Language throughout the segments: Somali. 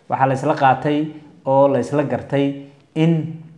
waxaa la isla qaatay oo la isla gartay in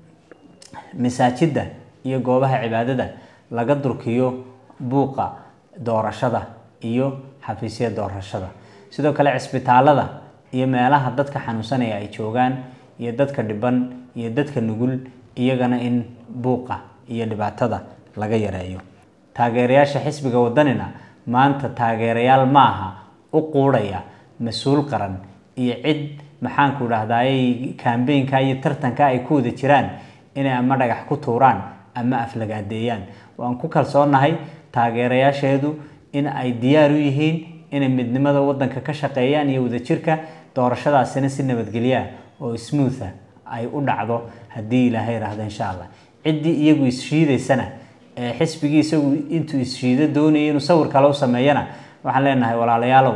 masaajidda iyo goobaha cibaadada laga durkiyo buuqa doorashada iyo xafiisya doorashada sidoo kale cisbitaalada iyo meelaha dadka xanuunsanaya ay joogaan iyo dadka dhiban iyo dadka nugul iyagana in buuqa iyo dhibaatada laga yareeyo taageerayaasha xisbiga wadanina maanta taageerayaal maaha u quudhaya mas-uul qaran iyo cid maxaanku dhahdaayey kambeynka iyo tartanka ay ku wada jiraan inay ama dhagax ku tuuraan ama aflagaadeeyaan waan ku kalsoonahay taageerayaasheedu in ay diyaar u yihiin inay midnimada wadanka ka shaqeeyaan iyo wadajirka doorashadaasina si nabadgelyaa oo smootha ay u dhacdo haddii ilaahay yidhaahdo insha allah ciddii iyagu isshiidaysana ee xisbigii isagu intuu isshiido doonaya inuu sawir kale u sameeyana waxaan leenahay walaalayaalow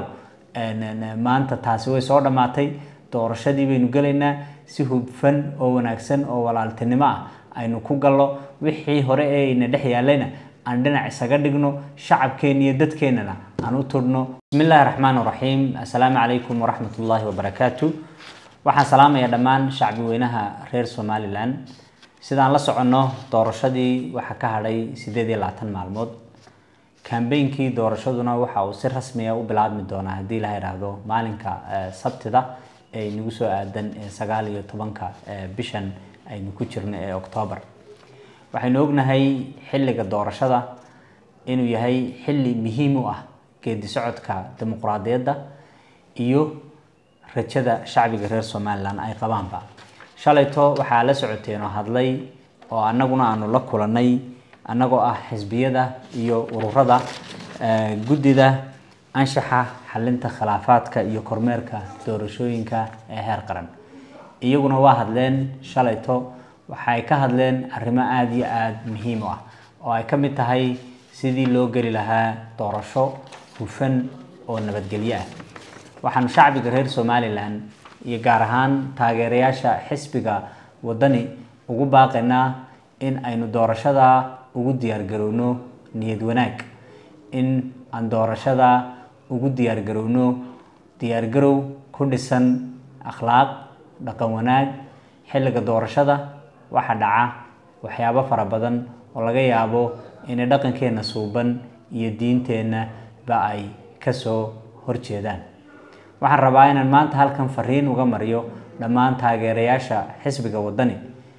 maanta taasi way soo dhammaatay doorashadii baynu gelaynaa si hubfan oo wanaagsan oo walaaltinimo ah aynu ku gallo wixii hore ee ayna dhex yaalayna aan dhinac isaga dhigno shacabkeenna iyo dadkeennana aan u tudhno bismi illaahi raxmaan raxiim assalaamu calaykum waraxmat ullaahi wabarakaatu waxaan salaamayaa dhammaan shacbi weynaha reer somalilan sidaan la soconno doorashadii waxaa ka hadhay sideed iyo labaatan maalmood kambeynkii doorashaduna waxa uu si rasmiya u bilaabmi doonaa haddii la yidhaahdo maalinka sabtida ee nagu soo aadan ee sagaal iyo tobanka bishan aynu ku jirno ee octoobar waxaynu ognahay xilliga doorashada inuu yahay xilli muhiim u ah geedi socodka dimuqraadiyadda iyo rajada shacbiga reer somalilan ay qabaanba shalayto waxaa la socoteen oo hadlay oo annaguna aanu la kulannay annagoo ah xisbiyada iyo ururada guddida anshaxa xalinta khilaafaadka iyo kormeerka doorashooyinka ee heer qaran iyaguna waa hadleen shalayto waxay ka hadleen arrimo aada iyo aada muhiim u ah oo ay ka mid tahay sidii loo geli lahaa doorasho hufan oo nabadgelyo ah waxaanu shacbiga reer somalilan iyo gaar ahaan taageerayaasha xisbiga wadani ugu baaqaynaa in aynu doorashada ugu diyaargarowno niyad wanaag in aan doorashada ugu diyaargarowno diyaargarow ku dhisan akhlaaq dhaqan wanaag xilliga doorashada waxaa dhaca waxyaabo fara badan oo laga yaabo inay dhaqankeenna suuban iyo diinteenna ba ay kasoo horjeedaan waxaan rabaa inaan maanta halkan fariin uga mariyo dhammaan taageerayaasha xisbiga wadani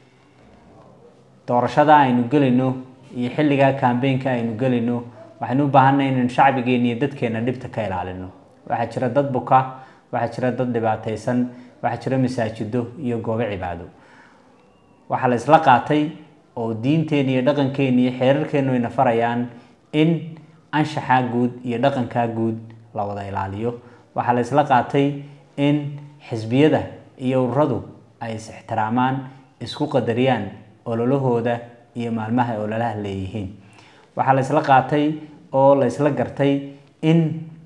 doorashada aynu gelayno iyo xilligaa kambeynka aynu gelayno waxaynu u baahanay inaynu shacbigeena iyo dadkeena dhibta ka ilaalino waxaa jira dad buka waxaa jira dad dhibaataysan waxaa jira masaajido iyo goobo cibaado waxaa la isla qaatay oo diinteena iyo dhaqankeena iyo xeerarkeenu ayna farayaan in anshaxaa guud iyo dhaqankaa guud la wada ilaaliyo waxaa la isla qaatay in xisbiyada iyo ururadu ay is ixtiraamaan isku qadariyaan ololahooda iyo maalmaha ay ololaha leeyihiin waxaa la isla qaatay oo la isla gartay in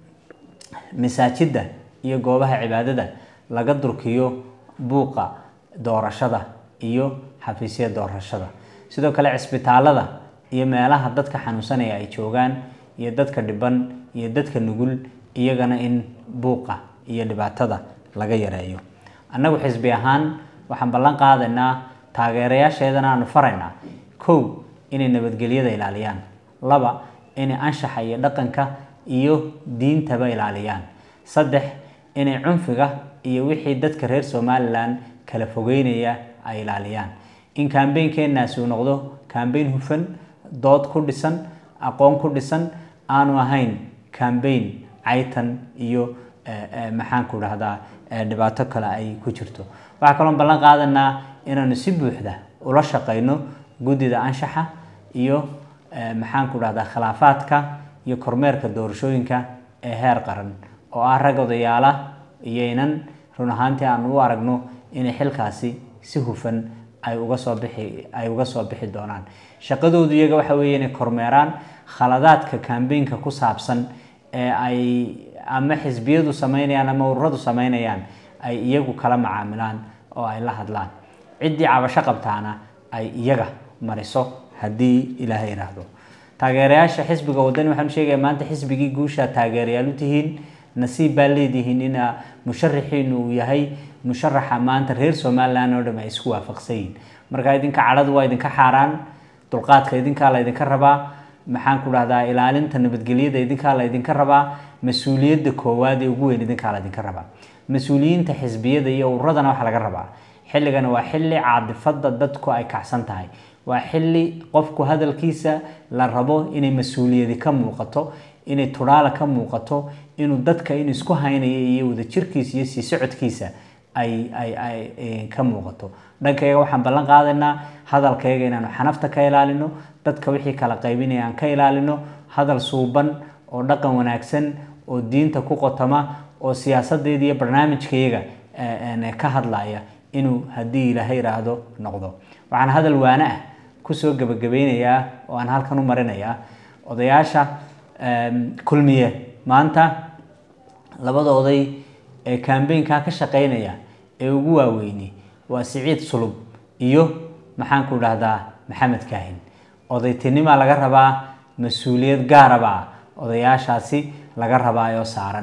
masaajidda iyo goobaha cibaadada laga durkiyo buuqa doorashada iyo xafiisya doorashada sidoo kale cisbitaalada iyo meelaha dadka xanuunsanaya ay joogaan iyo dadka dhiban iyo dadka nugul iyagana in buuqa iyo dhibaatada laga yareeyo annagu xisbi ahaan waxaan ballan qaadaynaa taageerayaasheedana aanu faraynaa kow inay nabadgelyada ilaaliyaan laba inay anshaxa iyo dhaqanka iyo diintaba ilaaliyaan saddex inay cunfiga iyo wixii dadka reer somalilan kala fogeynaya ay ilaaliyaan in kambeynkeenaasi uu noqdo kambeyn hufan dood ku dhisan aqoon ku dhisan aanu ahayn kambeyn caytan iyo maxaanku dhahdaa dhibaato kale ay ku jirto waxaa kaloon ballan qaadanaa inaanu si buuxda ula shaqeyno guddida anshaxa iyo maxaanku dhahdaa khilaafaadka iyo kormeerka doorashooyinka ee heer qaran oo ah rag odayaala iyo inan run ahaantii aanu u aragno inay xilkaasi si hufan ay uga soo bixi ay uga soo bixi doonaan shaqadoodu iyaga waxa weeye inay kormeeraan khaladaadka kambeynka ku saabsan ee ay ama xisbiyadu sameynayaan ama ururadu sameynayaan ay iyagu kala macaamilaan oo ay la hadlaan ciddii cabasho qabtaana ay iyaga mariso haddii ilaahay yidhaahdo taageerayaasha xisbiga wadani waxaanu sheegaya maanta xisbigii guusha taageerayaal u tihiin nasiib baa leedihiin ina musharaxiinu uu yahay musharaxa maanta reer somalilan oo dham ay isku waafaqsan yihin marka idinka cadhadu waa idinka xaaraan dulqaadka idinkaa la idinka rabaa maxaan ku dhahdaa ilaalinta nabadgelyada idinkaa la idinka rabaa mas-uuliyadda koowaad ee ugu weyn idinkaa la idinka rabaa mas-uuliyiinta xisbiyada iyo ururadana waxaa laga rabaa xilligana waa xilli caadifada dadku ay kacsan tahay waa xilli qofku hadalkiisa la rabo inay mas-uuliyadi ka muuqato inay tudhaala ka muuqato inuu dadka in isku haynaya iyo wadajirkiisa iyo sii socodkiisa ay ay ay ka muuqato dhankayga waxaan ballan qaadaynaa hadalkayga inaanu xanafta ka ilaalino dadka wixii kala qaybinaya aan ka ilaalino hadal suuban oo dhaqan wanaagsan oo diinta ku qotoma oo siyaasadeeda iyo barnaamijkayaga ka hadlaya inuu haddii ilaahay iraahdo noqdo waxaan hadal waane ah kusoo gebagabeynayaa oo aan halkan u marinayaa odayaasha kulmiye maanta labada oday ee kambeynkaa ka shaqeynaya ee ugu waaweyni waa siciid sulub iyo maxaan ku dhahdaa maxamed kaahin odaytinimaa laga rabaa mas-uuliyad gaarabaa odayaashaasi laga rabaayo saaran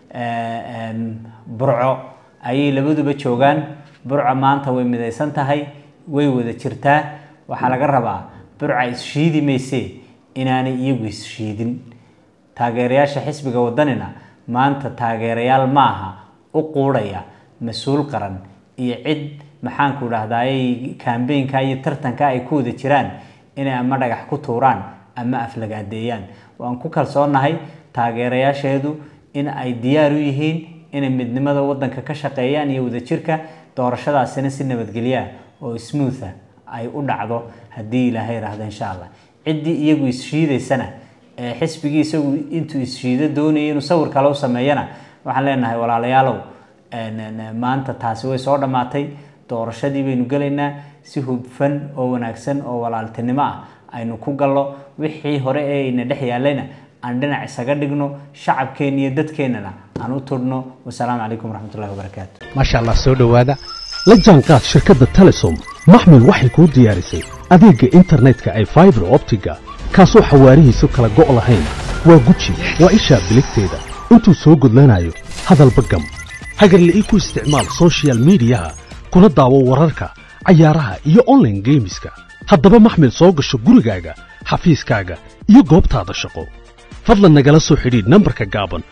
burco ayay labaduba joogaan burco maanta way midaysan tahay way wada jirtaa waxaa laga rabaa burca isshiidi maysee inaanay iyagu isshiidin taageerayaasha xisbiga wadanina maanta taageerayaal ma aha u quudhaya mas-uul qaran iyo cid maxaanku dhahdaayay kambeynka iyo tartanka ay ku wada jiraan inay ama dhagax ku tuuraan ama aflagaadeeyaan waan ku kalsoonahay taageerayaasheedu in ay diyaar u yihiin inay midnimada wadanka ka shaqeeyaan iyo wadajirka doorashadaasina si nabadgelyaa oo smootha ay u dhacdo haddii ilaahay rahdo insha allah ciddii iyagu isshiidaysana ee xisbigii isagu intuu isshiido doonaya inuu sawir kale u sameeyana waxaan leenahay walaalayaalow maanta taasi way soo dhammaatay doorashadii baynu gelaynaa si hubfan oo wanaagsan oo walaaltinimo ah aynu ku gallo wixii hore ee ayna dhex yaalayna aan dhinac isaga dhigno shacabkeenna iyo dadkeennana aan u tudhno wasalaamu calaykum waraxmatullahi wabarakaatu maasha allah soo dhowaada la jaanqaad shirkadda telesom maxmil waxay kuu diyaarisay adeegga internetka ay faibar optiga kaasoo xawaarihiisu kala go' lahayn waa guji waa ishaa biligteeda intuu soo gudlanayo hadalba gam hagarla'ii ku isticmaal sochial midiyaha kuna daawo wararka cayaaraha iyo onlaine geemiska haddaba maxmil soo gasho gurigaaga xafiiskaaga iyo goobtaada shaqo fadlan nagala soo xidhiidh nambarka gaaban